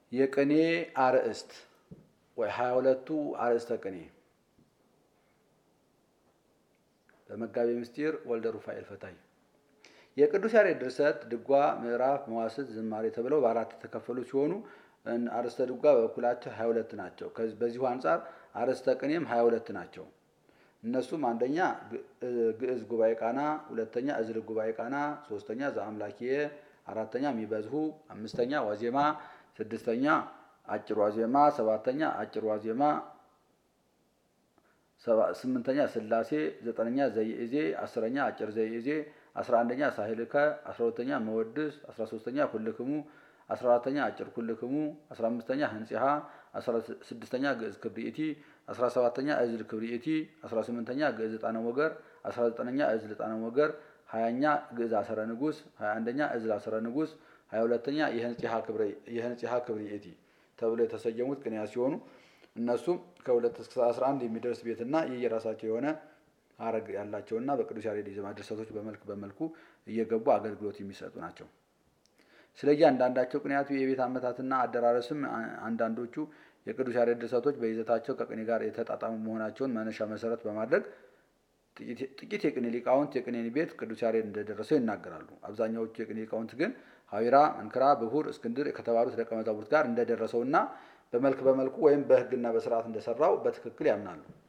የቅኔ አርእስት ወይ ሀያ ሁለቱ አርእስተ ቅኔ በመጋቤ ምስጢር ወልደ ሩፋኤል ፈታይ የቅዱስ ያሬድ ድርሰት ድጓ፣ ምዕራፍ፣ መዋስት፣ ዝማሬ ተብለው በአራት የተከፈሉ ሲሆኑ አርእስተ ድጓ በበኩላቸው ሀያ ሁለት ናቸው። በዚሁ አንጻር አርእስተ ቅኔም ሀያ ሁለት ናቸው። እነሱም አንደኛ ግዕዝ ጉባኤ ቃና፣ ሁለተኛ እዝል ጉባኤ ቃና፣ ሶስተኛ ዘአምላኪየ፣ አራተኛ ሚበዝሁ፣ አምስተኛ ዋዜማ፣ ስድስተኛ አጭር ዋዜማ፣ ሰባተኛ አጭር ዋዜማ፣ ስምንተኛ ስላሴ፣ ዘጠነኛ ዘይእዜ፣ አስረኛ አጭር ዘይእዜ፣ አስራ አንደኛ ሳህልከ፣ አስራ ሁለተኛ መወድስ፣ አስራ ሶስተኛ ኩልክሙ፣ አስራ አራተኛ አጭር ኩልክሙ፣ አስራ አምስተኛ ህንጺሃ፣ አስራ ስድስተኛ ግዕዝ ክብሪኢቲ፣ አስራ ሰባተኛ እዝል ክብሪኢቲ፣ አስራ ስምንተኛ ግዕዝ ዕጣነ ሞገር፣ አስራ ዘጠነኛ እዝል ዕጣነ ሞገር፣ ሀያኛ ግዕዝ አሰረ ንጉስ፣ ሀያ አንደኛ እዝል አሰረ ንጉስ፣ ሀያ ሁለተኛ የህንጺሃ ክብሪኢቲ ተብሎ የተሰየሙት ቅኔያት ሲሆኑ እነሱም ከሁለት እስከ አስራ አንድ የሚደርስ ቤትና የየራሳቸው የሆነ ሀረግ ያላቸውና በቅዱስ ያሬድ የዜማ ድርሰቶች በመልክ በመልኩ እየገቡ አገልግሎት የሚሰጡ ናቸው። ስለ እያንዳንዳቸው ቅኔያቱ የቤት አመታትና አደራረስም አንዳንዶቹ የቅዱስ ያሬድ ድርሰቶች በይዘታቸው ከቅኔ ጋር የተጣጣሙ መሆናቸውን መነሻ መሰረት በማድረግ ጥቂት የቅኔ ሊቃውንት የቅኔን ቤት ቅዱስ ያሬድ እንደደረሰው ይናገራሉ። አብዛኛዎቹ የቅኔ ሊቃውንት ግን ሀዊራ፣ መንክራ፣ ብሁር፣ እስክንድር ከተባሉት ደቀ መዛሙርት ጋር እንደደረሰውና በመልክ በመልኩ ወይም በሕግና በስርዓት እንደሰራው በትክክል ያምናሉ።